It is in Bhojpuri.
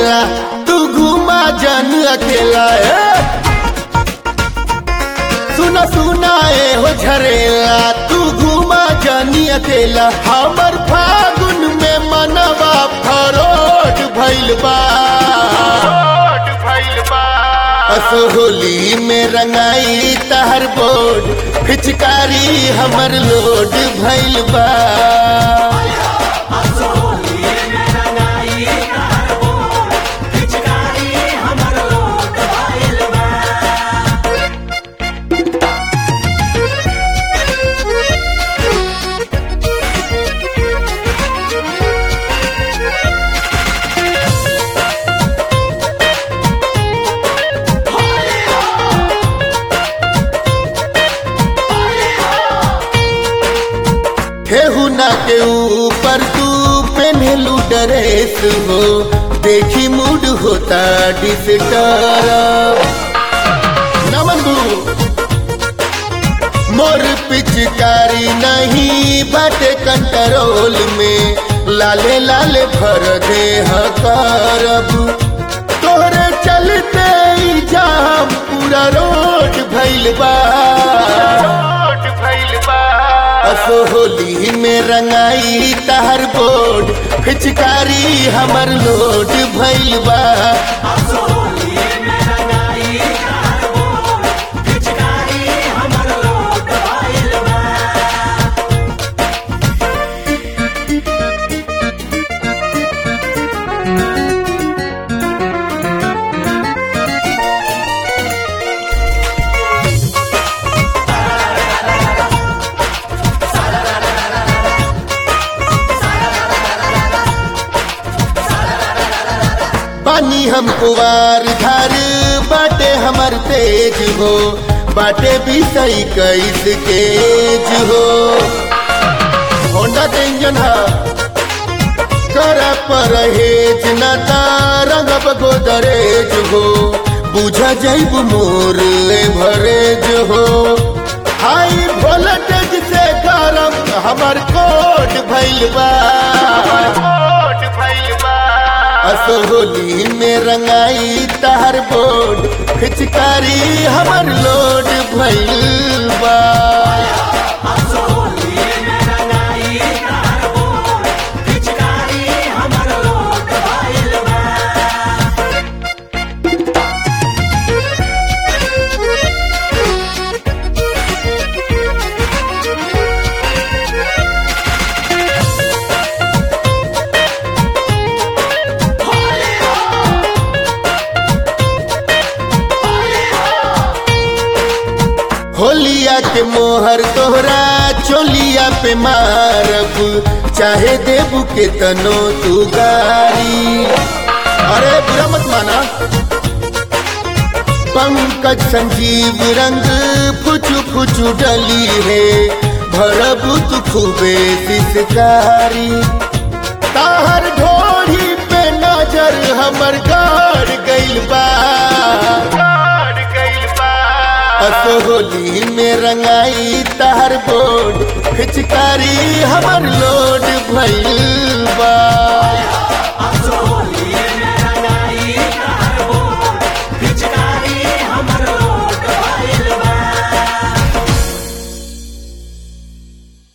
झरेला तू घुमा जन अकेला ए सुना सुना ए हो झरेला तू घुमा जनी अकेला हमर फागुन में मनवा फरोट भइल बा असोहली में रंगाई तहर बोर्ड पिचकारी हमर लोड भइल बा ठेहुना के ऊपर तू पहनलू ड्रेस हो देखी मूड होता डिस्टर्ब नमन गुरु मोर पिचकारी नहीं बाटे कंट्रोल में लाले लाले भर दे करब तोहरे चलते ही जाम पूरा रोड भइल बा असोहली में रंगाई तहर बोर्ड पिचकारी हमर लोड भइल बा पानी हम कुवार धार बाटे हमर तेज हो बाटे भी सही कैस केज हो होंडा के इंजन हा कर परहेज न रंगब गोदरेज हो बुझा जैब मोर भरेज हो हाई वोल्टेज से गरम हमर कोट भइल बा असोहली में रंगाई तहर बोर्ड पिचकारी हमर लोड भइल बा होलिया के मोहर तोहरा चोलिया पे मारब चाहे देबू के तनो तू गारी अरे बुरा मत माना पंकज संजीव रंग फुचु फुचु डली है भरब तू खूबे सिसकारी ताहर ढोढ़ी पे नजर हमर गाड़ गइल बा असोहली में रंगाई तहर बोर्ड पिचकारी हमर लोड भइल बा